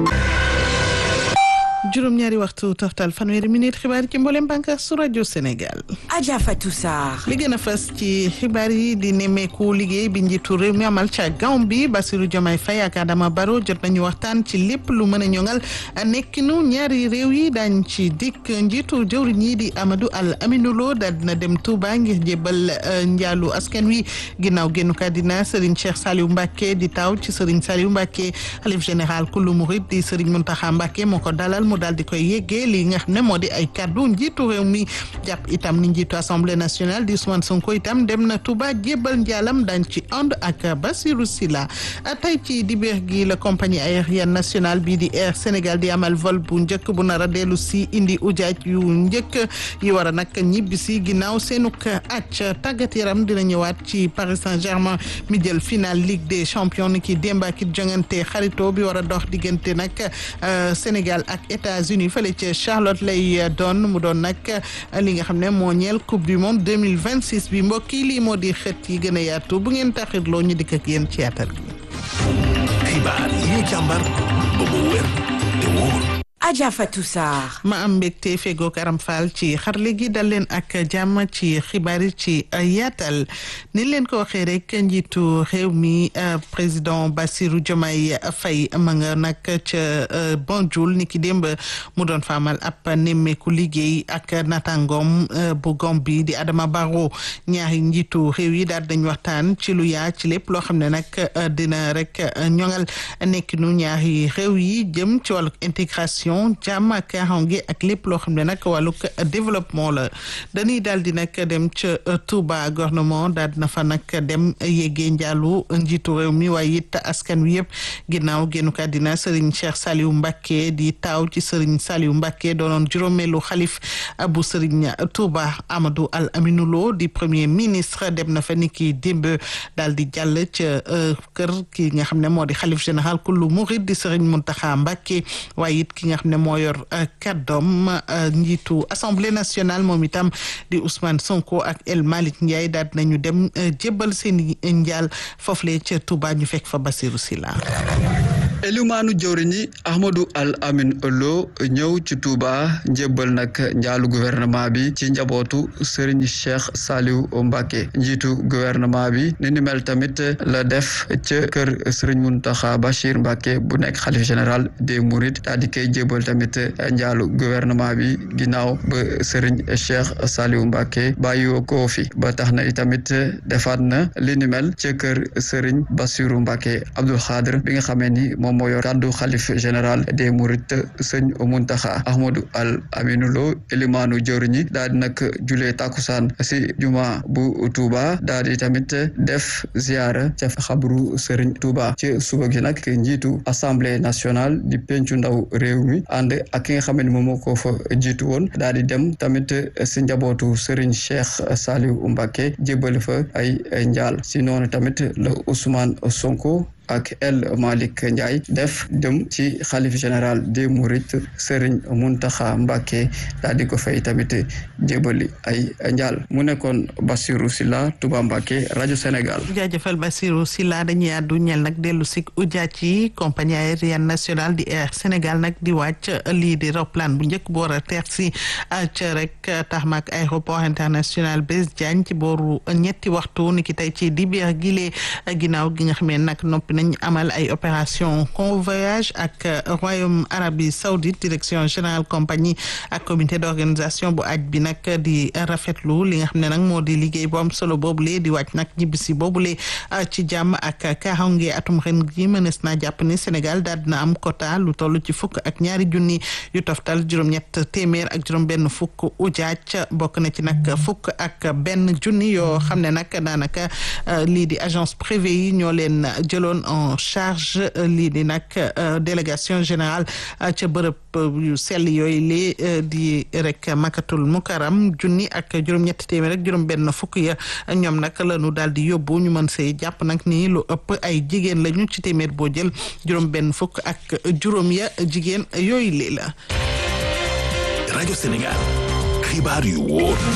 juróom-ñaari waxtu toftal fanweeri minute xibaar yi ci mboolem bànqaas su rajo Sénégal. Adja Fatou Sarr. li gën a fës ci xibaar yi di nemmeeku liggéey bi njiitu réew mi amal ca Gàmbi Bassirou Diomaye Faye ak Adama Barrow jot nañu waxtaan ci lépp lu mën a ñoŋal nekkinu ñaari réew yi daañ ci dikk njiitu jëwriñ yi di Amadou Al Aminou Lo daal dina dem Touba ngir jébbal njaalu askan wi ginnaaw génnu kàddina Serigne Cheikh Saliou Mbacké di taw ci Serigne Saliou Mbacké xalif général kullu murid di Serigne Mountakha Mbacké moo ko dalal mu daal di koy yeggee li nga xam ne moo di ay kaddu njiitu réew mi jàpp itam ni njiitu assemblée nationale di Ousmane Sonko itam dem na Touba jébbal njaalam dañ ci ànd ak Bassirou Sylla tey ci dibéer gi la compagnie aérienne nationale bii di Air Sénégal di amal vol bu njëkk bu nar a dellu si indi ujaaj yu njëkk yi war a nag ñibbi si ginnaaw seenuk acc tàggat yaram dina ñëwaat ci Paris Saint-Germain mi jël final Ligue des champions ni ki démb ak it jongante xarito bi war a dox diggante nag Sénégal ak États-Unis fële ca Charlotte lay doon mu doon nag li nga xam ne moo ñeel coupe du monde 2026 bi mbokk yi lii moo di xët yi gën a yaatu bu ngeen taxirloo ñu dikk ak yéen ci yaatal gi xibaar yi ñu càmbar ba mu wér te wóor Adja Fatou Sarr. ma am mbégte fegook Aram Fall ci xarle gi dal leen ak jàmm ci xibaar yi ci yaatal ni leen ko waxee rek njiitu réew mi président Bassirou Diomaye Faye ma nga nag ca Banjul ni ki démb mu doon faamal ab nemmeeku liggéey ak natangoom bu Gambie di Adama Barrow ñaari njiitu réew yi daal dañ waxtaan ci lu yaa ci lépp loo xam ne nag dina rek ñoŋal nekkinu ñaari réew yi jëm ci wàllu intégration jàmm ak kaaraange ak lépp loo xam ne nag wàllug développement la dañuy daal di nag dem ca Touba gouvernement daal dina fa nag dem yeggee njaalu njiitu réew mi waaye it askan wi yëpp ginnaaw génnu kàddina Serigne Cheikh Saliou Mbacké di taaw ci Serigne Saliou Mbacké doonoon juróomeelu xalif bu Serigne Touba Amadou Al Aminou Lo di premier ministre dem na fa ni ki démb daal di jàll ca kër ki nga xam ne moo di xalif général kullu murid di Serigne Mountakha Mbacké waaye it ki nga xam ne moo yor kàddoom njiitu assemblée nationale moom itam di Ousmane Sonko ak El Malick Ndiaye daal nañu dem jébbal seen njaal foofule ca Touba ñu fekk fa Bassirou Sylla elimaanu jëwriñ yi Ahmadou Al Amin Lo ñëw ci Touba njébbal nag njaalu gouvernement bi ci njabootu Serigne Cheikh Saliou Mbacké njiitu gouvernement bi ni ni mel tamit la def ca kër Serigne Mountakha Bachir Mbacké bu nekk xalif général des Mourides daal di koy jébbal tamit njaalu gouvernement bi ginnaaw ba Serigne Cheikh Saliou Mbacké bàyyiwoo ko fi ba tax na itamit defaat na li ni mel ca kër Serigne Bassirou Mbacké Abdoul Khadr bi nga xamee ni moom moo yor kàddu xalif général des Mourides sëñ Muntaxa Ahmadou Al Aminou Lo elimaanu jëwriñi daal di nag julee takusaan si juma bu Touba daal di tamit def ziara ca xabru Serigne Touba ci suba gi nag njiitu assemblée nationale di pencu ndaw réew mi ànd ak ki nga xam ne moom moo ko fa jiitu woon daal di dem tamit si njabootu Serigne Cheikh Saliou Mbacké jébbal fa ay njaal si noonu tamit la Ousmane Sonko ak El Malick Ndiaye def dem ci xalif général des Mourides Serigne Mountakha Mbacké daal di ko fay tamit jébali ay njaal mu nekkoon Bassirou Sylla Touba Mbacké rajo Sénégal. jaajëfal Bassirou Sylla dañuy àddu ñel nag dellu si ujaaj yi compagnie aérienne nationale di Air Sénégal nag di wàcc lii di roplaan bu njëkk bu war a teer si ca rek taxmak aéroport international Blaise Diagne ci booru ñetti waxtu ni ki tey ci dibéer gile ginnaaw gi nga xamee nag noppi nañ amal ay opération convoyage ak royaume arabie saoudite direction générale compagnie ak comité d'organisation bu aj bi nag di rafetlu li nga xam ne nag moo di liggéey bu am solo boobule di wàcc nag ñibbisi boobule ci jàmm ak kaaraange atum ren gi mënees naa jàpp ne Sénégal daal dina am quota lu toll ci fukk ak ñaari junni yu toftal juróom-ñett téeméer ak juróom-benn fukk ujaaj bokk na ci nag fukk ak benn junni yoo xam ne nag daanaka lii di agence privée yi ñoo leen jëloon en charge lii di nag délégation générale ca bërëb yu sell yooyu li di rek makatul mukaram junni ak juróom-ñetti téeméer ak juróom-benn fukk ya ñoom nag lañu daal di yóbbu ñu mën see jàpp nag ni lu ëpp ay jigéen lañu ci téeméer boo jël juróom-benn fukk ak juróom ya jigéen yooyu lii la. rajo Sénégal xibaar yu wóor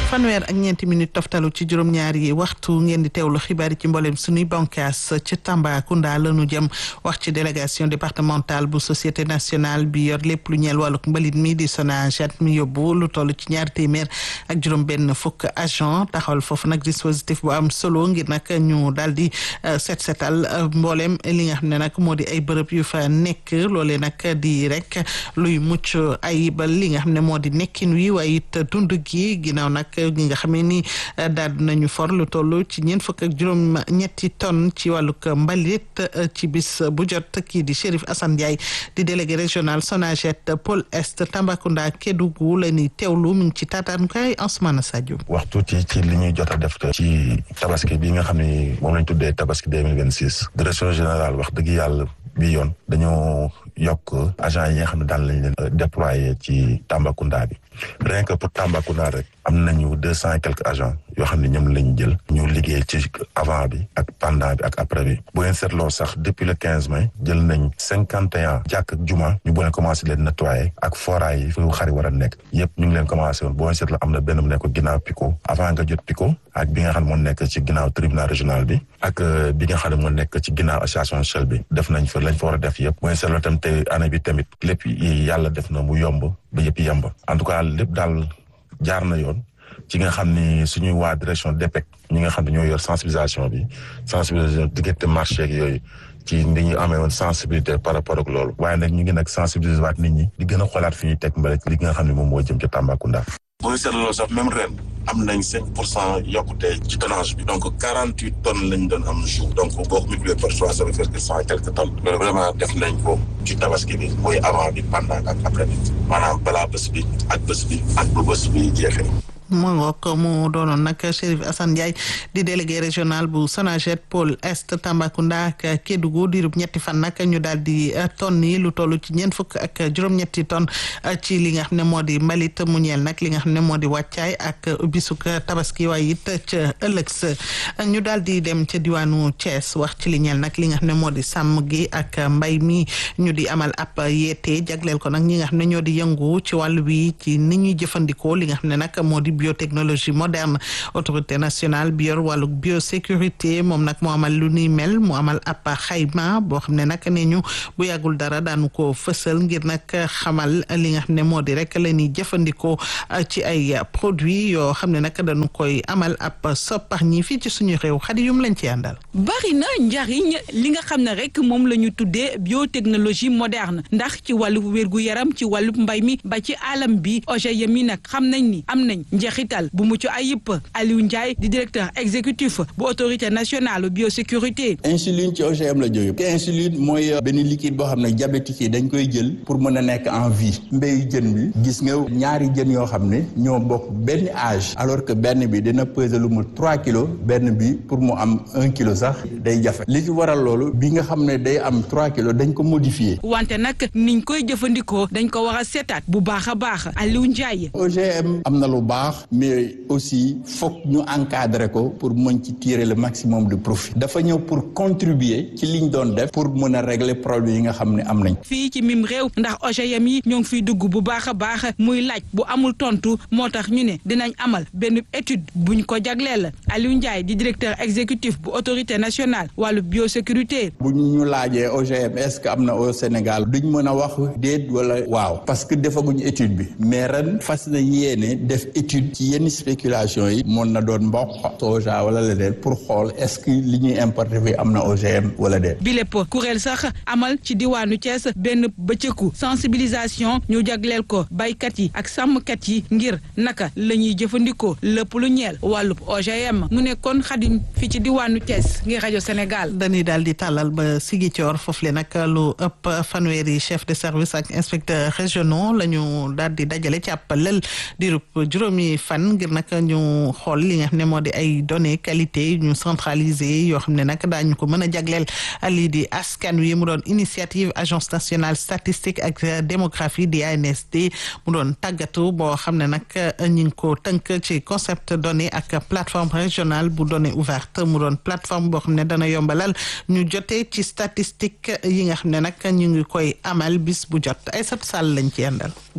fanweer ak ñeenti minute toftalu ci juróom-ñaari waxtu ngeen di teewlu xibaar yi ci mboolem suñuy bankaas ci Tambacounda la ñu jëm wax ci délégation départementale bu société nationale bi yor lépp lu ñeel wàlluk mbalit mi di SONAGED mi yóbbu lu toll ci ñaari téeméer ak juróom-benn fukk agent taxawal foofu nag dispositif bu am solo ngir nag ñu daal di set setal mboolem li nga xam ne nag moo di ay bërëb yu fa nekk loolee nag di rek luy mucc ayibal li nga xam ne moo di nekkin wi waaye it dund gi ginnaaw nag gi nga xamee ni daal nañu for lu toll ci ñeent fukk ak juróom ñetti tonnes ci wàllug mbalit ci bis bu jot kii di Chérif Assane Ndiaye di délégué régional SONAGED pôle est Tambacounda Kédougou la ñuy teewlu mi ngi ci taataankaay Ansoumana Sadio. wax tuuti ci li ñuy jot a def ci tabaski bi nga xam ne moom lañ tuddee tabaski deux mille vingt six direction générale wax dëgg yàlla bi yoon dañoo yokk agent yi nga xam ne daan lañ leen déployer ci Tambacounda bi rien que pour Tambacounda rek am nañu deux cent et quelques agents yoo xam ne ñoom lañ jël ñu liggéey ci avant bi ak pendant bi ak après bi bu ngeen seetloo sax depuis le quinze mai jël nañ cinquante et un jàkk ak juma ñu bu leen commencé leen nettoyer ak foraay yi fu xari war a nekk yëpp ñu ngi leen commencé woon boo ngeen seetloo am na benn mu nekk ginnaaw Pico avant nga jot Pico ak bi nga xam ne moo nekk ci ginnaaw tribunal régional bi ak bi nga xam ne moo nekk ci ginnaaw association Shell bi def nañ fa lañ fa war a def yëpp bu ngeen seetloo tam te année bi tamit lépp yi yàlla def na mu yomb ba yëpp yemb en tout cas lépp daal jaar na yoon ci nga xam ni suñuy waa direction DPEC ñi nga xam ne ñoo yor sensibilisation bi sensibilisation diggante marché ak yooyu ci ni ñu amee woon sensibilité par rapport ak loolu waaye nag ñu ngi nag sensibiliser waat nit ñi di gën a xoolaat fi ñuy teg mbalit li nga xam ne moom moo jëm ci Tambacounda. boo seetloo sax même ren am nañ cinq pour cent yokkute ci tonnage bi donc quarante huit tonnes lañ doon am jour donc boo ko multiplié par trois ça veut faire que cent quelques tonnes loolu vraiment def nañ ko ci tabaski bi mooy avant bi pendant ak après bi maanaam balaa bés bi ak bés bi ak ba bés bi jeexee mu ngoog mu doonoon nag Chérif Assane Ndiaye di délégué régional bu SONAGED pôle est Tambacounda ak Kédougou diirub ñetti fan nag ñu daal di tonnes yi lu toll ci ñeent fukk ak juróom-ñetti tonnes ci li nga xam ne moo di mbalit mu ñeel nag li nga xam ne moo di wàccaay ak bisuk tabaski waaye it ca ëllëg sa ñu daal di dem ca diwaanu Thiès wax ci li ñeel nag li nga xam ne moo di sàmm gi ak mbay mi ñu di amal ab yeete jagleel ko nag ñi nga xam ne ñoo di yëngu ci wàllu wi ci ni ñuy jëfandikoo li nga xam ne nag moo di biotechnologie moderne autorité nationale bi yor wàllu biosécurité moom nag moo amal lu ni mel mu amal ab xayma boo xam ne nag ne ñu bu yàggul dara daanu ko fësal ngir nag xamal li nga xam ne moo di rek la ñuy jëfandikoo ci ay produits yoo xam ne nag dañu koy amal ab soppax ñi fii ci suñu réew xadi yum lañ ci àndal bari na njariñ li nga xam ne rek moom la ñu tuddee biotechnologie moderne ndax ci wàllu wérgu yaram ci wàllu mbay mi ba ci alam bi OGM yi nag xam nañ ni am nañ njeexital bu mucc ayib Aliou Ndiaye di directeur exécutif bu autorité nationale biosécurité insuline ci OGM la jóge te insuline mooy benn liquide boo xam ne diabétique yi dañ koy jël pour mën a nekk en vie mbéyu jën bi gis nga ñaari jën yoo xam ne ñoo bokk benn âge alors que benn bi dina peser lu mu trois kilos benn bi pour mu am un kilo sax day jafe li ci waral loolu bi nga xam ne day am trois kilos dañ ko modifier wante nag niñ koy jëfandikoo dañ ko war a seetaat bu baax a baax Aliou Ndiaye OGM am na lu baax mais aussi foog ñu encadrer ko pour mën ci tirer le maximum de profit dafa ñëw pour contribuer ci liñ doon def pour mën a régler problème yi nga xam ne am nañ fii ci mim réew ndax OGM yi ñoo ngi fiy dugg bu baax a baax muy laaj bu amul tontu moo tax ñu ne dinañ amal benn étude buñ ko jagleel Aliou Ndiaye di directeur exécutif bu autorité nationale wàllu biosécurité bu ñu laajee OGM est-ce que am na au Sénégal duñ mën a wax déet wala waaw parce que defaguñ étude bi mais ren fas nañ yéene def étude ci yenn spéculation yi mën na doon mboq soja wala leneen pour xool est-ce que li ñuy importer fi am na OGM wala déet. bi lépp kuréel sax amal ci diwaanu Thiès benn bëccëgu sensibilisation ñu jagleel ko baykat yi ak sàmmkat yi ngir naka la ñuy jëfandikoo lépp lu ñeel wàllub OGM mu nekkoon xadim fi ci diwaanu Thiès ngir rajo Sénégal. dañuy daal di tàllal ba Ziguinchor foofu le nag lu ëpp fanweeri chef de service ak inspecteur régionaux la ñu daal di dajale ci ab lël diirub juróomi fan ngir nag ñu xool li nga xam ne moo di ay données qualité ñu centralisé yoo xam ne nag daañu ko mën a jagleel lii di askan wi mu doon initiative agence nationale statistique ak démographie di ANSD mu doon tàggatu boo xam ne nag ñu ngi ko tënk ci concept données ak plateforme régionale bu données ouverte mu doon plateforme boo xam ne dana yombalal ñu jotee ci statistique yi nga xam ne nag ñu ngi koy amal bis bu jot ay sat sàll lañ ci yendal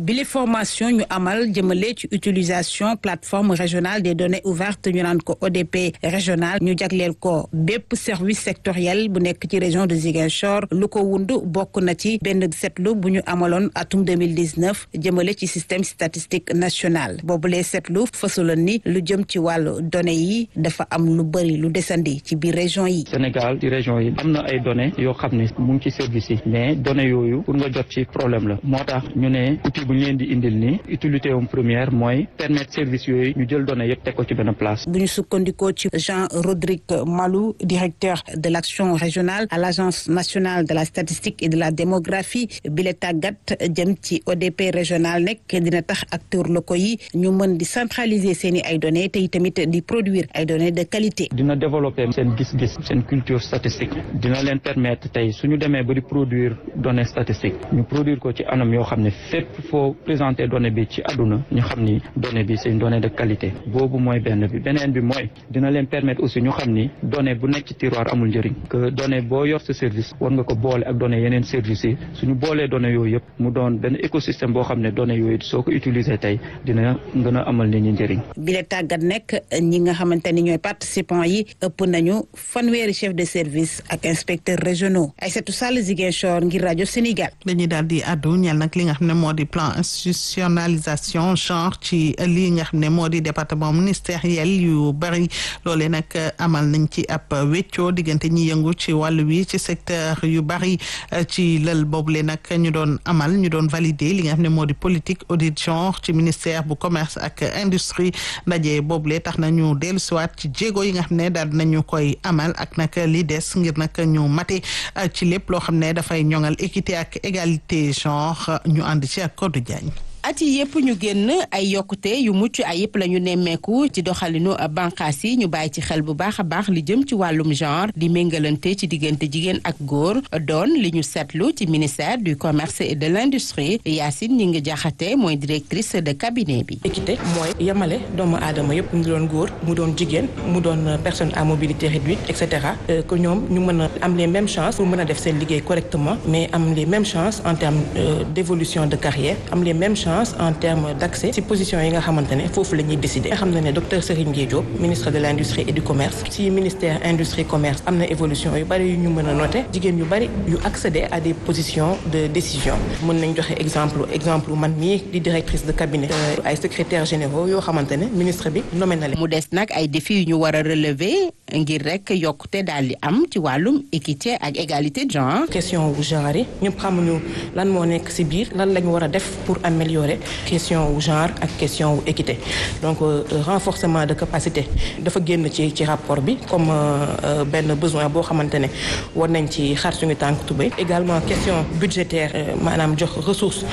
bile formation ñu amal jëmale ci utilisation plateforme régionale des données ouvertes ñu naan ko ODP régional ñu jagleel ko bépp service sectoriel bu nekk ci région de Ziguinchor lu ko wund bokk na ci benn seetlu bu ñu amaloon atum 2019 jëmale ci système statistique national boobulee seetlu fësaloon ni lu jëm ci wàllu données yi dafa am lu bëri lu desandi ci biir région yi. Sénégal ci région yi am na ay données yoo xam ne mu ngi ci service yi mais données yooyu pour nga jot ci problème la moo tax ñu ne outil bu ñu leen di indil nii utilité am première mooy permettre service yooyu ñu jël données yëpp teg ko ci benn place. bu ñu sukkandikoo ci Jean Rodrigue Malou directeur de l'action régionale à l'agence nationale de la statistique et de la démographie bi la tàggat jëm ci ODP régional nekk dina tax acteurs locaux yi ñu mën di centraliser seen i ay données te tamit di produire ay données de qualité. dina développer seen gis-gis seen culture statistique dina leen permettre tey suñu demee ba di produire données statistiques ñu produire ko ci anam yoo xam ne fépp foo présenter donnée bi ci àdduna ñu xam ni donnée bi c'est une donnée de qualité boobu mooy benn bi beneen bi mooy dina leen permettre aussi ñu xam ni donnée bu nekk ci tiroir amul njëriñ que donnée boo yor sa service war nga ko boole ak données yeneen services yi suñu boolee données yooyu yëpp mu doon benn écosystème boo xam ne données yooyu soo ko utiliser tey dina gën a amal nit ñi njëriñ. bi la tàggat nekk ñi nga xamante ni ñooy participants yi ëpp nañu fanweeri chef de service ak inspecteurs régionaux Aïssatou Sall Ziguinchor ngir rajo Sénégal. dañuy daal di àddu ñeel nag li nga xam ne moo di plan institutionnalisation genre ci lii nga xam ne moo di département ministériel yu bari loolee nag amal nañ ci ab weccoo diggante ñi yëngu ci wàllu wi ci secteur yu bari ci lël boobule nag ñu doon amal ñu doon valider li nga xam ne moo di politique audit genre ci ministère bu commerce ak industrie ndaje boobule tax na ñu dellusiwaat ci jéego yi nga xam ne daal nañu koy amal ak nag li des ngir nag ñu mate ci lépp loo xam ne dafay ñoŋal équité ak égalité genre ñu ànd ci ak Codé Diagne. at yi yëpp ñu génn ay yokkute yu mucc ay yëpp la ñu nemmeeku ci doxalinu bànqaas yi ñu bàyyi ci xel bu baax a baax li jëm ci wàllum genre di méngalante ci diggante jigéen ak góor doon li ñu seetlu ci ministère du commerce et de l'industrie Yacine ñi ngi jaxate mooy directrice de cabinet bi. équité mooy yemale doomu aadama yëpp mu doon góor mu doon jigéen mu doon personne à mobilité réduite et cetera que ñoom ñu mën a am les mêmes chances pour mën a def seen liggéey correctement mais am les mêmes chances en termes d'évolution de carrière am les mêmes chances en termes d'accès ci position yi nga xamante ne foofu la ñuy décider nga xam ne ne docteur Serigne Gueye Diop ministre de l'industrie et du commerce ci ministère industrie commerce am na évolution yu bari yu ñu mën a noter jigéen yu bari yu accéder à des positions de décision mën nañ joxe exemple exemple man mii di directrice de cabinet ay secrétaires généraux yoo xamante ne ministre bi nommé na leen mu des nag ay défis yu ñu war a relever ngir rek yokkute daal di am ci wàllum équité ak égalité de genre. question wu genre yi ñëpp xamuñu lan moo nekk ci biir lan lañu war a def pour améliorer question wu genre ak question wu équité donc renforcement de capacité dafa génn ci ci rapport bi comme benn besoin boo xamante ne war nañ ci xar suñu tànk tubéy également question budgétaire maanaam jox ressources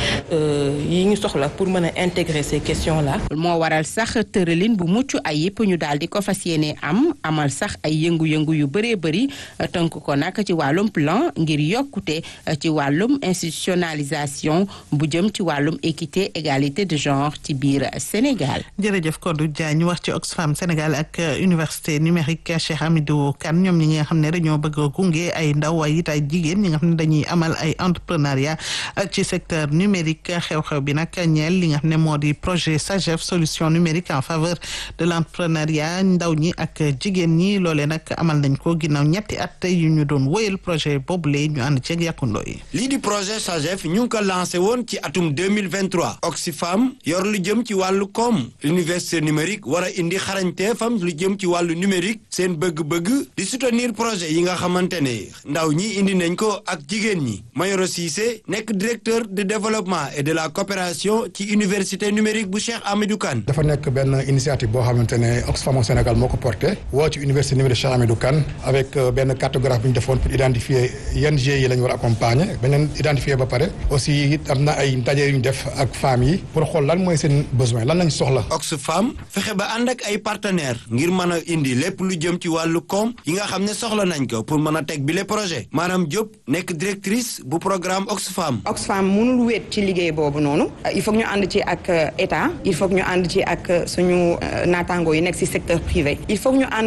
yi ñu soxla pour mën a intégrer ces questions là. moo waral sax tëralin bu mucc ay yëpp ñu daal di ko fas yéene am amal sax ay yëngu-yëngu yu bëree bëri tënk ko nag ci wàllum plan ngir yokkute ci wàllum institutionnalisation bu jëm ci wàllum équité égalité de genre ci biir Sénégal. jërëjëf Kodou Diagne wax ci Oxfam Sénégal ak université numérique Cheikh Hamidou Kane ñoom ñi nga xam ne dañoo bëgg a gunge ay ndaw ay it ay jigéen ñi nga xam ne dañuy amal ay entrepreneuriat ci secteur numérique xew-xew bi nag ñeel li nga xam ne moo di projet SAGEF solution numérique en faveur de l'entrepreneuriat ndaw ñi ak jigéen ñi loolee nag amal nañ ko ginnaaw ñetti at yu ñu doon wóyal projet boobule ñu ànd ceeg yàkkundoo yi. lii di projet SAGEF ñu ngi ko lancé woon ci atum 2023 Oxfam yor lu jëm ci wàllu koom université numérique war a indi xarañteefam lu jëm ci wàllu numérique seen bëgg-bëgg di soutenir projet yi nga xamante ne ndaw ñi indi nañ ko ak jigéen ñi Mayoro Cissé nekk directeur de développement et de la coopération ci université numérique bu Cheikh Hamidou Kane dafa nekk benn initiative boo xamante ne Oxfam au Sénégal moo ko porté woo ci université numérique Cheikh Hamidou Kane avec benn cartographie bu ñu defoon pour identifier yan GIE yi la ñu war a accompagner ba leen identifier ba pare aussi am na ay ndaje yu ñu def ak femmes yi pour xool lan mooy seen besoin lan lañ soxla. Oxfam fexe ba ànd ak ay partenaires ngir mën a indi lépp lu jëm ci wàllu koom yi nga xam ne soxla nañ ko pour mën a teg bile projet maanaam Diop nekk directrice bu programme Oxfam. Oxfam mënul wéet ci liggéey boobu noonu il faut ñu ànd ci ak état il faut ñu ànd ci ak suñu naataangoo yi nekk ci secteur privé il faut ñu ànd ak acteurs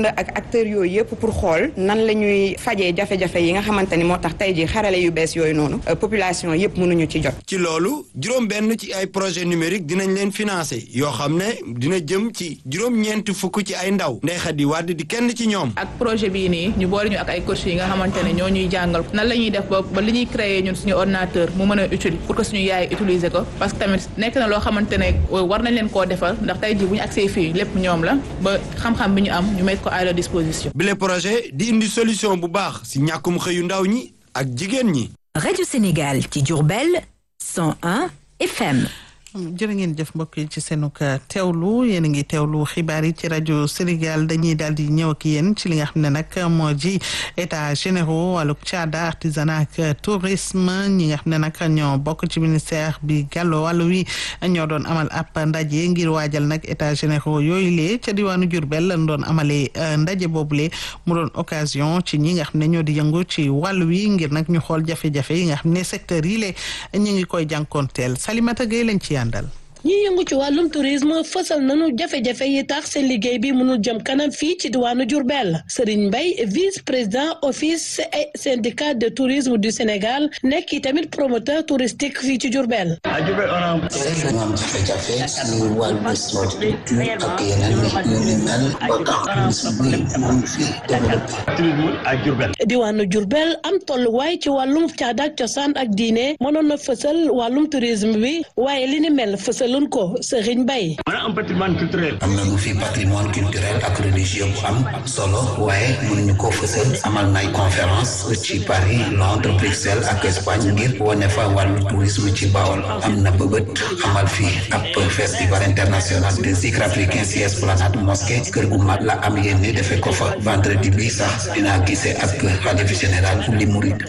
acteurs yooyu yëpp pour xool nan la ñuy fajee jafe-jafe yi nga xamante ni moo tax tey jii xarale yu bees yooyu noonu population yëpp mënuñu ci jot. ci loolu juróom benn ci ay projet numérique dinañ leen financer yoo xam ne dina jëm ci juróom-ñeenti fukk ci ay ndaw Ndeye Khady Wade di kenn ci ñoom. ak projet bii nii ñu boole ñu ak ay coach yi nga xamante ne ñoo ñuy jàngal nan la ñuy def ba ba li ñuy créer ñun suñu ordinateur mu mën a utile pour que suñu yaay utiliser ko parce que tamit nekk na loo xamante ne war nañ leen koo defal ndax tey jii bu ñu agsee fii lépp ñoom la ba xam-xam bi ñu am ñu mettre ko à leur disposition. bile projet di indi solution bu baax si ñàkkum xëyu ndaw ñi ak jigéen ñi. rajo Sénégal ci Diourbel 101 FM. jërë ngeen jëf mbokk yi ci seenug teewlu yéen a ngi teewlu xibaar yi ci rajo Sénégal dañuy daal di ñëw ak yéen ci li nga xam ne nag moo ji état généraux wàllug caada artisanat ak tourisme ñi nga xam ne nag ñoo bokk ci ministère bi gàllo wàllu wi ñoo doon amal ab ndaje ngir waajal nag état généraux yooyu lee ca diwaanu Diourbel lañ doon amalee ndaje boobule mu doon occasion ci ñi nga xam ne ñoo di yëngu ci wàllu wi ngir nag ñu xool jafe-jafe yi nga xam ne secteur yi le ñu ngi koy jànkoonteel Salimata Gueye lañ ci àndal ñi yëngu ci wàllum tourisme fësal nañu jafe-jafe yi tax seen liggéey bi mënul jëm kanam fii ci diwaanu Diourbel Serigne Mbaye vice président office et syndicat de tourisme du Sénégal nekk i tamit promoteur touristique fii ci Diourbel. seetlu nga am jafe-jafe si wàllu structure ak yeneen yu ni mel ba tax tourisme bi mun fi développé. diwaanu Diourbel am tolluwaay ci wàllum caada ak cosaan ak diine mënoon na fësal wàllum tourisme bi waaye li ni mel fësal lun ko Serigne Mbaye am patrimoine culturel am nañu fi patrimoine culturel ak religieux bu am solo waaye mënuñu ko fësal amal nay conférence ci Paris Londres Bruxelles ak Espagne ngir wane fa wàllu tourisme ci Bawol am na bëbët amal fi ab festival international de zikr africain ci esplanade mosquée kër gu mag la am yéene defe ko fa vendredi bi sax dinaa gisee ak xalifa général li Mouride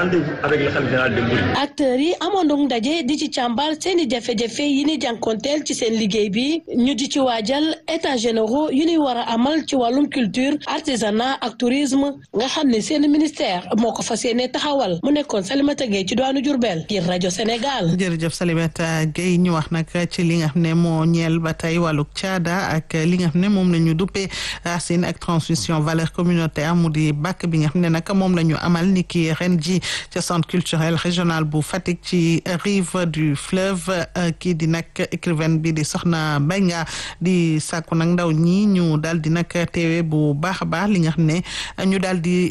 acteurs yi amoon ndaje di ci càmbar seeni jafe-jafe yi ni jànkonteel ci seen liggéey bi ñu di ci waajal état généraux yu ñuy war a amal ci wàllum culture artisanat ak tourisme nga xam ne seen ministère moo ko fas yéene taxawal mu nekkoon Salimata Gueye ci doonu Diourbel ngir rajo Sénégal. jërëjëf Salimata Gueye ñu wax nag ci li nga xam ne moo ñeel ba tey wàllug caada ak li nga xam ne moom la ñu duppee racine ak transmission valeur communautaire mu di bàkk bi nga xam ne nag moom la ñu amal ni ki ren ji ca centre culturel régional bu Fatick ci rive du fleuve kii di nag écrivaine bi di soxna Mbenga di sàkku nag ndaw ñi ñu daal di nag teewe bu baax a baax li nga xam ne ñu daal di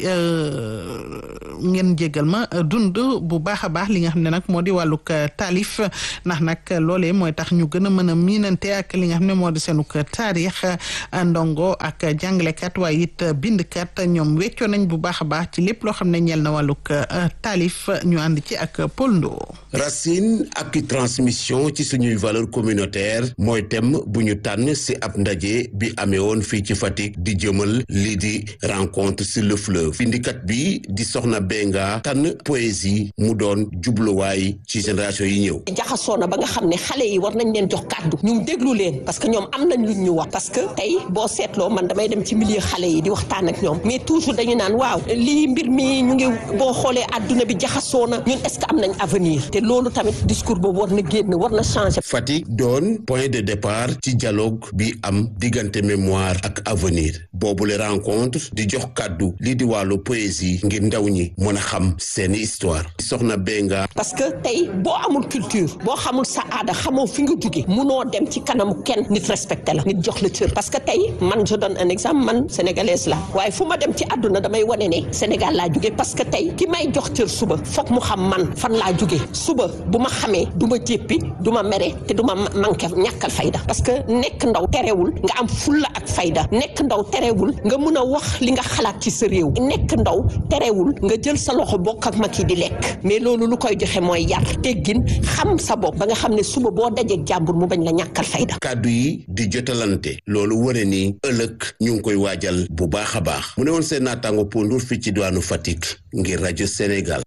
ngeen jégal ma dund bu baax a baax li nga xam ne nag moo di wàllug taalif ndax nag loolee mooy tax ñu gën a mën a miinante ak li nga xam ne moo di seenug taarix ndongo ak jàngalekat waaye it bindkat ñoom weccoo nañ bu baax a baax ci lépp loo xam ne ñeel na wàllug taalif ñu ànd ci ak Paul Ndo racine ak transmission ci suñuy valeur communautaire mooy thème bu ñu tànn ci ab ndaje bi amee woon fii ci Fatick di jëmal lii di rencontre sur le fleuve bindikat bi di soxna Benga tànn poésie mu doon jubluwaay ci génération yi ñëw jaxasoo na ba nga xam ne xale yi war nañ leen jox kàddu ñu déglu leen parce que ñoom am nañ luñ ñu wax parce que tey boo seetloo man damay dem ci milieu xale yi di waxtaan ak ñoom mais toujours dañu naan waaw lii mbir mi ñu ngi boo xoolee àdduna bi jaxasoo na ñun est-ce que am nañ avenir te loolu tamit discours boobu war na génn war na changer. Fatick doon point de départ ci dialogue bi am diggante mémoire ak avenir boobule rencontre di jox kàddu lii di wàllu poésie ngir ndaw ñi mën a xam seeni histoire soxna Benga. parce que tey boo amul culture boo xamul sa aada xamoo fi nga jóge munoo dem ci kanamu kenn nit respecté la nit jox la cër parce que tey man je donne un exemple man sénégalaise la waaye fu ma dem ci àdduna damay wane ne Sénégal laa jóge parce que tey ki may jox cër suba foog mu xam man fan laa jóge suba bu ma xamee du ma jéppi du ma mere te du ma manqué ñàkkal fayda parce que nekk ndaw terewul nga am fulla ak fayda nekk ndaw terewul nga mun a wax li nga xalaat ci sa réew nekk ndaw terewul nga jël sa loxo bokk ak mag yi di lekk mais loolu lu koy joxe mooy yar teggin xam sa bopp ba nga xam ne suba boo dajeeg jàmbur mu bañ la ñàkkal fayda kàddu yi di jotalante loolu wone ni ëllëg ñu ngi koy waajal bu baax a baax mu ne woon seen naataango pondur fii ci diwaanu Fatick ngir rajo Sénégal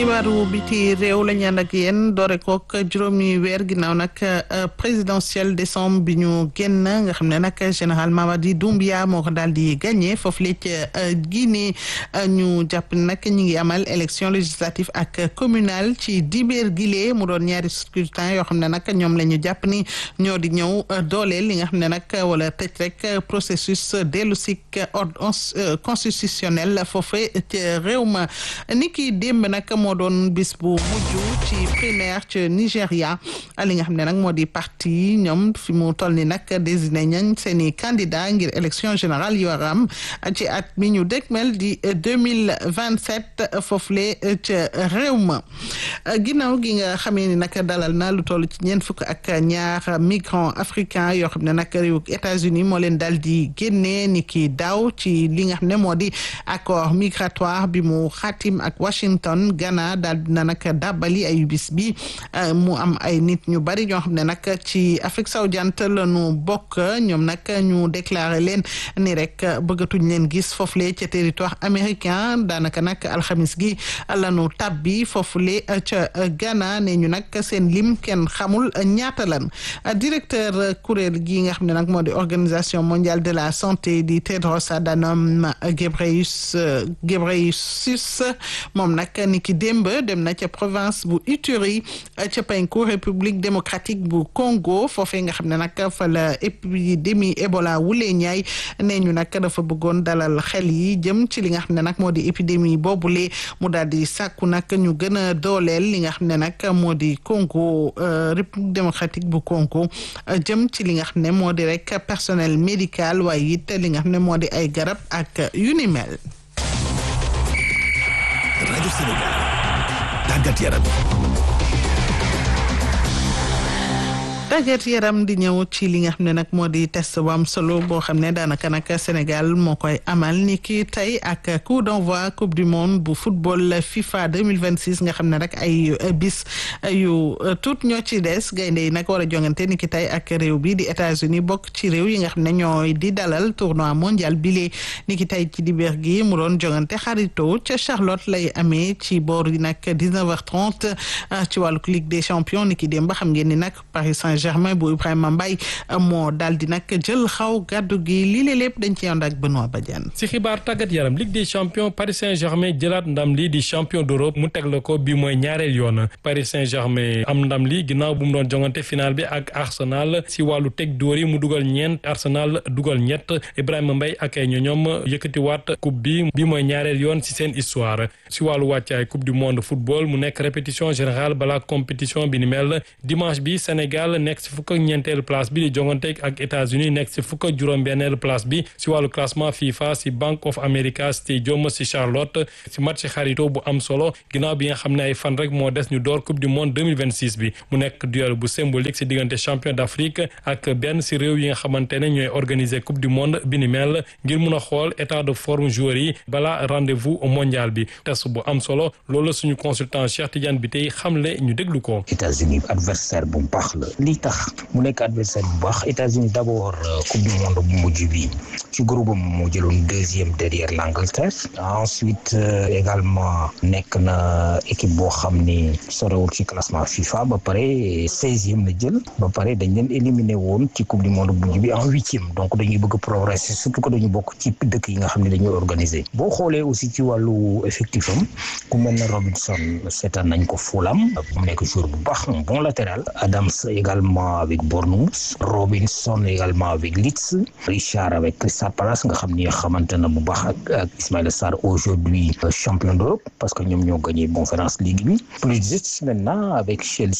xibaaru biti réew la ñu ànd ak yéen doore kook juróomi weer ginnaaw nag présidentielle décembre bi ñu génn nga xam ne nag général Mamadi Doumbia moo ko daal di gagné foofu la ca Guinée ñu jàpp ne nag ñu ngi amal élection législative ak communale ci dibéer gile mu doon ñaari scrutin yoo xam ne nag ñoom la ñu jàpp ni ñoo di ñëw dooleel li nga xam ne nag wala tëj rek processus dellu si ordre constitutionnel foofu ca réew ma ni ki démb nag moo doon bis bu mujj ci primaire ci Nigéria li nga xam ne nag moo di parti ñoom fi mu toll ni nag désigné nañ seen i candidat ngir élection générale yu war a am ci at mi ñu dégmel di deux mille vingt sept foofule ca réew ma ginnaaw gi nga xamee ni nag dalal na lu toll ci ñeent fukk ak ñaar migrants africains yoo xam ne nag réew États-Unis moo leen daal di génnee ni ki daaw ci li nga xam ne moo di accord migratoire bi mu xaatim ak Washington Ghana daal dina nag dàbbali ay bis bi mu am ay nit ñu bari ñoo xam ne nag ci Afrique sowu-jant la ñu bokk ñoom nag ñu déclaré leen ni rek bëggatuñ leen gis foofule ca territoire américain daanaka nag alxamis gi la ñu tabbi foofule ca Ghana ne ñu nag seen lim kenn xamul ñaata lan directeur kuréel gi nga xam ne nag moo di organisation mondiale de la santé di Tedros Adhanom Ghebreyesus moom nag ni ki démb dem na ca province bu Ituri ca penku république démocratique bu Congo foofee nga xam ne nag fa la épidémie Ebola wulee ñaay nee ñu nag dafa bëggoon dalal xel yi jëm ci li nga xam ne nag moo di épidémie boobule mu daal di sàkku nag ñu gën a dooleel li nga xam ne nag moo di Congo république démocratique bu Congo jëm ci li nga xam ne moo di rek personnel médical waaye it li nga xam ne moo di ay garab ak yu ni mel. rajo Sénégal tàggat yaram tàggat yaram di ñëw ci li nga xam ne nag moo di test bu am solo boo xam ne daanaka nag Sénégal moo koy amal ni ki tey ak coup d'envoi coupe du monde bu football FIFA 2026 nga xam ne rek ay bis yu tuut ñoo ci des gaynde yi nag war a jongante ni ki tey ak réew bi di États-Unis bokk ci réew yi nga xam ne ñooy di dalal tournoi mondial bile ni ki tey ci dibéer gi mu doon jongante xarito ca Charlotte lay amee ci boor yi nag 19h30 ci wàllu Ligue des champions ni ki démb ba xam ngeen ni nag Paris Saint-Germain bu Ibrahima Mbaye moo daal di nag jël xaw gàddu gi lii la lépp dañ ci ànd ak Benoît Badiane. si xibaar tàggat yaram Ligue des champions Paris Saint-Germain jëlaat ndam lii di champion d'Europe mu teg la ko bi mooy ñaareel yoon Paris Saint-Germain am ndam li ginnaaw bu mu doon jongante final bi ak Arsenal si wàllu teg dóor yi mu dugal ñeent Arsenal dugal ñett Ibrahima Mbaye ak ay ñoñoom yëkkatiwaat coupe bi bi mooy ñaareel yoon si seen histoire si wàllu wàccaay coupe du monde football mu nekk répétition générale balaa compétition bi ni mel dimanche bi Sénégal nekk si fukk ak ñeenteelu place bi di jongante ak États-Unis nekk si fukk ak juróom-benneelu place bi si wàllu classement FIFA si Bank of America Stadium si Charlotte si match xarito bu am solo ginnaaw bi nga xam ne ay fan rek moo des ñu door coupe du monde 2026 bi mu nekk duel bu symbolique si diggante champion d'Afrique ak benn si réew yi nga xamante ne ñooy organiser coupe du monde bi ni mel ngir mun a xool état de forme joueurs yi balaa rendez-vous mondial bi test bu am solo loolu suñu consultant Cheikh Tidiane bi tey xamle ñu déglu ko. États-Unis adversaire bu baax la li tax mu nekk adversaire bu baax États-Unis d'abord coupe du monde bu mujj bi ci groupe am moo jëloon deuxième derrière l'Angleterre ensuite également nekk na équipe boo xam ni sorewul ci classement FIFA ba pare seizième la jël ba pare dañ leen éliminé woon ci coupe du monde bu mujj bi en huitième donc dañuy bëgg progresser surtout que dañu bokk ci dëkk yi nga xam ne dañuy organiser boo xoolee aussi ci wàllu effectif am ku mel ne Robinson seetaan nañ ko Fulham mu nekk joueur bu baax un bon latéral Adams également avec Bournemouth Robinson également avec Leeds Richard avec Crystal Palace nga xam ni xamante na bu baax ak ak Ismaïla Sarr aujourd'hui champion d'Europe parce que ñoom ñoo gagné Conference League bi Pulisic maintenant avec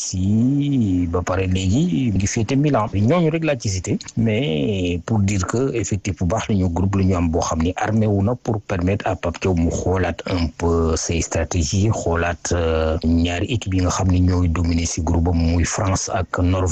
Chelsea ba pare léegi ngi féete Milan ñooñu rek laa ci cité mais pour dire que effectif bu baax la ñu groupe la ñu am boo xam ni armé wu na pour permettre à Pape Thiaw mu xoolaat un peu ses stratégies xoolaat ñaari équipe yi nga xam ni ñooy dominer ci groupe am muy France ak Norvège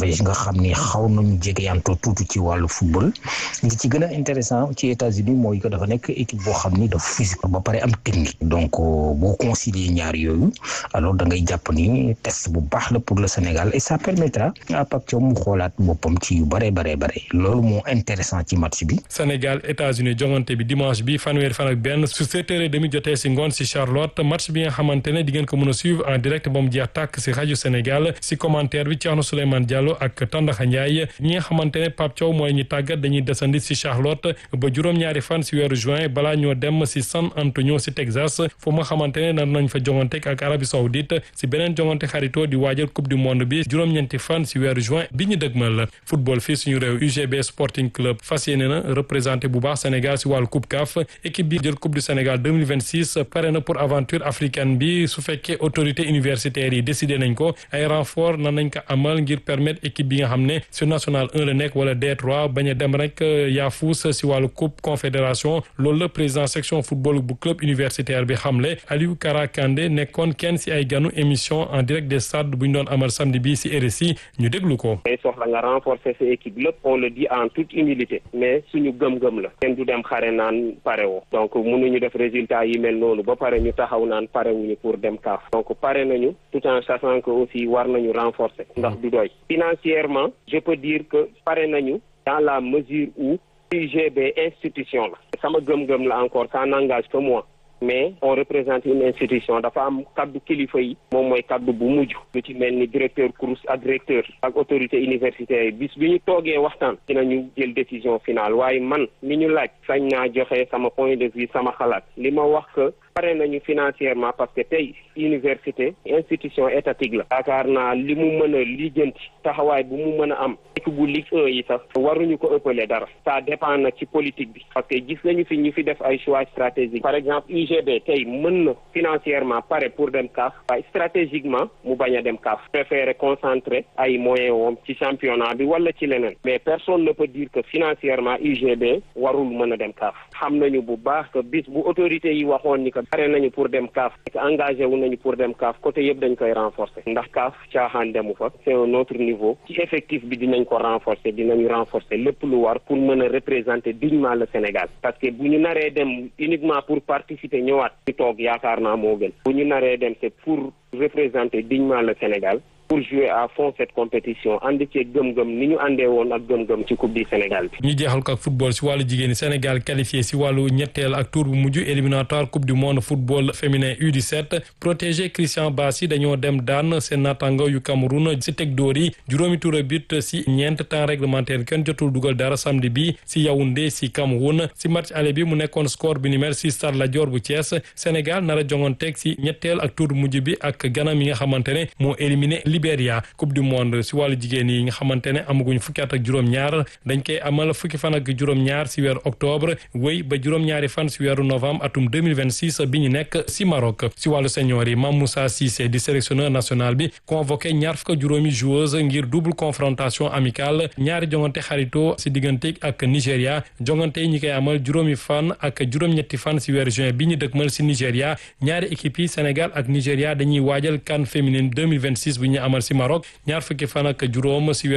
Norvège nga xam ni xaw nañu jegeyantoo tuuti ci wàllu football li ci gën a intéressant ci États-Unis mooy que dafa nekk équipe boo xam ni dafa physique ba pare am technique donc boo concilier ñaar yooyu alors da ngay jàpp ni test bu baax la pour le Sénégal et ça permettra à Pape Thiaw mu xoolaat boppam ci yu bare bare bare loolu moo intéressant ci match bi. Sénégal États-Unis jongante bi dimanche bi fanweeri fan ak benn su sept heures et demi jotee si ngoon si Charlotte match bi nga xamante ne di ngeen ko mën a suivre en direct ba mu jeex tàkk si rajo Sénégal si commentaire bi Thierno Souleymane Diallo ak Tandaxa Ndiaye ñi nga xamante ne Pape Thiaw mooy ñi tàggat dañuy desandi si Charlotte ba juróom-ñaari fan si weeru juin balaa ñoo dem si San Antonio si Texas fu ma xamante ne nar nañ fa jongante ak Arabie Saoudite si beneen jongante xaritoo di waajal coupe du monde bi juróom-ñeenti fan si weeru juin bi ñu dëgmal football fii suñu réew UGB Sporting Club fas yéene na représenté bu baax Sénégal si wàllu coupe CAF équipe bi jël coupe du Sénégal 2026 pare na pour aventure africaine bi su fekkee autorité universitaires yi décidé nañ ko ay renfort nan nañ ko amal ngir permettre équipe bi nga xam ne sur national 1 la nekk wala D3 bañ a dem rek yaafuus si wàllu coupe confédération loolu la président section football bu club universitaire bi xamle Aliou Kara Kandé nekkoon kenn si ay ganu émission en direct des stades bu ñu doon amal samedi bi si RSI ñu déglu ko. day soxla nga renforcer sa équipe lépp on le dit en toute humilité mais suñu gëm-gëm la kenn du dem xare naan pare woo donc mënuñu def résultat yi mel noonu ba pare ñu taxaw naan pare wuñu pour dem kaaf donc pare nañu tout en sachant que aussi war nañu renforcer ndax du doy financièrement je peux dire que pare nañu dans la mesure où UGB institution la sama gëm-gëm la encore ça n'engage que moi mais on représente une institution dafa am kaddu kilifa yi moom mooy kaddu bu mujj lu ci mel ni directeur CROUS ak directeur ak autorité universitaire yi bis bi ñu toogee waxtaan dinañu jël décision finale waaye man mi ñu laaj sañ naa joxe sama point de vue sama xalaat li ma wax que pare nañu financièrement parce que tey université institution étatique la yaakaar naa li mu mën a lijjanti taxawaay bu mu mën a am équipe bu Ligue 1 yi sax waruñu ko ëppale dara ça dépend nag ci politique bi parce que gis nañu fi ñu fi def ay choix stratégiques par exemple UGB tey mën na financièrement pare pour dem CAF waaye stratégiquement mu bañ a dem CAF préféré concentrer ay moyens woom ci championnat bi wala ci leneen mais personne ne peut dire que financièrement UGB warul mën a dem CAF xam nañu bu baax que bis bu autorité yi waxoon ni que pare nañu pour dem CAF engagé wu nañu pour dem CAF côté yëpp dañ koy renforcer ndax CAF caaxaan demu fa c'est un autre niveau ci effectif bi dinañ ko renforcer dinañu renforcer lépp lu war pour mën a représenter dignement le Sénégal parce que bu ñu naree dem uniquement pour participer ñëwaat ci toog yaakaar naa moo gën bu ñu naree dem c'est pour représenter dignement le Sénégal pour jouer à fond cette compétition ànd ci gëm-gëm ni ñu àndee woon ak gëm-gëm ci coupe du Sénégal bi. ñu jeexal ko ak football si wàllu jigéen Sénégal qualifié si wàllu ñetteel ak tour bu mujj éliminatoire coupe du monde football féminin U17 protégé Christian Bassi dañoo dem daan seen naataango yu Cameroun si teg dóor yi juróomi tour a but si ñeent temps réglementaire kenn jotul dugal dara samedi bi si Yaoundé si Cameroun si match aller bi mu nekkoon score bi ni mel si Stade Lat Dior bu Thiès Sénégal nar a jonganteeg si ñetteel ak tour bu mujj bi ak Ghana mi nga xamante ne moo éliminé Libéria coupe du monde si wàllu jigéen yi nga xamante ne amaguñ fukki at ak juróom-ñaar dañ koy amal fukki fan ak juróom-ñaar si weeru octobre wéy ba juróom-ñaari fan si weeru novembre atum 2026 bi ñu nekk si Maroc si wàllu senior yi Mame Moussa Cissé di sélectionneur national bi convoqué ñaar fukk juróomi joueuse ngir double confrontation amicale ñaari jongante xarito si diggante ak Nigéria jongante yi ñi koy amal juróomi fan ak juróom-ñetti fan si weeru juin bi ñu dëkkmal si Nigéria ñaari équipe yi Sénégal ak Nigéria dañuy waajal CAN féminine 2026 bu ñu amal si Maroc ñaar fukki fan ak juróom si